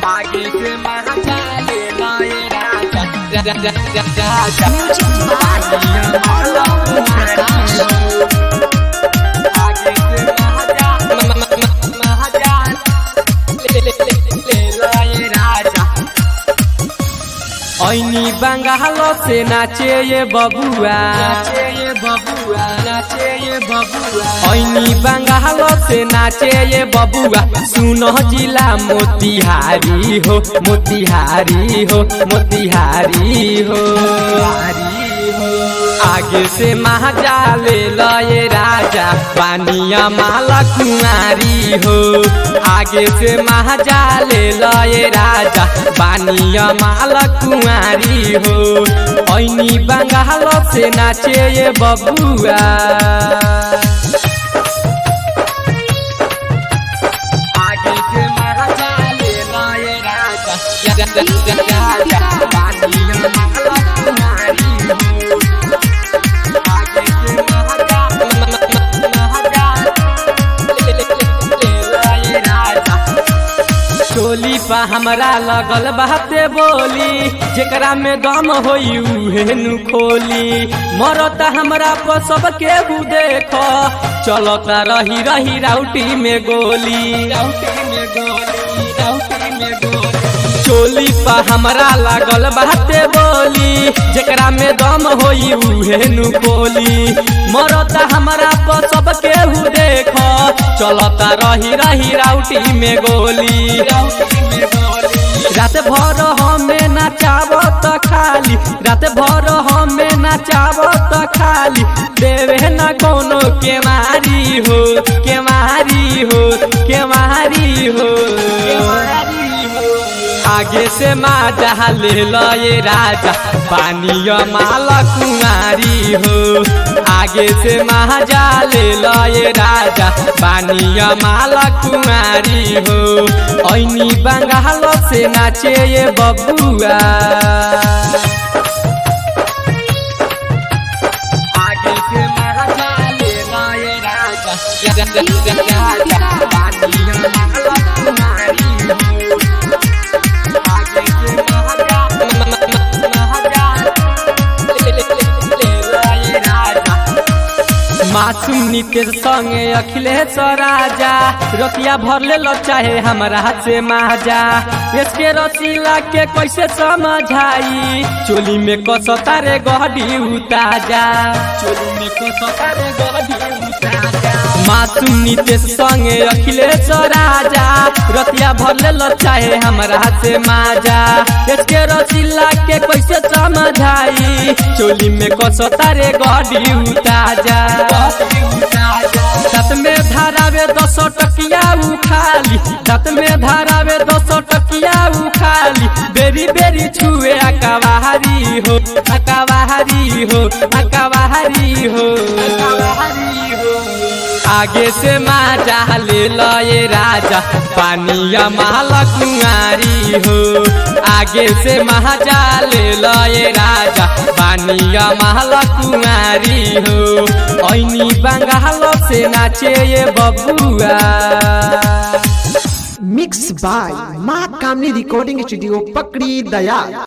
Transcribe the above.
आगे से महाजा ले लाए राजा राजा राजा बानिया माला कुमारी आगे से महाजा महाजा ले ले ले ले लाए राजा ऐनी बंगाल से नाचे ये बबुआ नाचे ये बबुआ नाचे ये बबुआ ऐनी बंगाल से नाचे ये बबुआ सुनो जिला मोतिहारी हो मोतिहारी हो मोतिहारी हो आगे से महाजा ले लए राजा पानिया माला कुमारी हो आगे से महाजा ले लए राजा पानिया माला कुमारी हो ऐनी बंगाल से नाचे ये बबुआ आगे से महाजा ले लाए राजा राजा राजा बानिया माला कुमारी आगे से महाजा महाजा ले ले ले लाए राजा टोली पा हमरा लगल बाते बोली जेकरा में दम होई उहे नु खोली मरता हमरा पर सब केहू देख चलता रही रही राउटी में गोली राउटी में गोली राउटी में गोली टोली पा हमरा लागल बाते बोली जेकरा में दम होई उहे नु खोली मरता हमरा पर सब केहू देख चलता रही रही राउटी में गोली राउटी में गोली रात भर हमें नचाब त खाली रात भर हमें नचाब त खाली देवे न कोनो के मारी हो के मारी हो के मारी हो आगे से माजा ले लए राजा पानिया माला कुमारी हो आगे से महाजा ले लए राजा पानिया माला कुमारी हो ऐनी बंगाल से नाचे ये बबुआ आगे से महाजा ले लाए राजा राजा राजा बानिया माला कुमारी आगे से महाजा महाजा ले ले ले ले लाए राजा मासूम नितेश संगे अखिलेश राजा रतिया भर ले लो चाहे हमरा से माजा इसके रसीला के कैसे समझाई चोली में कसता रे गहडी उताजा चोली में कसता रे गधी उताजा मासूम नितेश संगे अखिलेश राजा रतिया भर ले लो चाहे हमरा से माजा इसके रसीला के कैसे समझाई चोली में कसता रे गहडी उताजा गधी उताजा दत में धारावे दस टकिया उखाली दत में धारावे दस टकिया उखाली बेरी बेरी छुए अकवाहारी हो अकवाहारी हो अकवाहारी हो हरी हो आगे से माजा ले लए राजा पानिया माला कुमारी हो आगे से महाजा ले लए राजा पानिया माला कुमारी हो ऐनी बंगाल से नाचे ये बबुआ मिक्स बाय माँ कामनी रिकॉर्डिंग स्टूडियो पकड़ी दया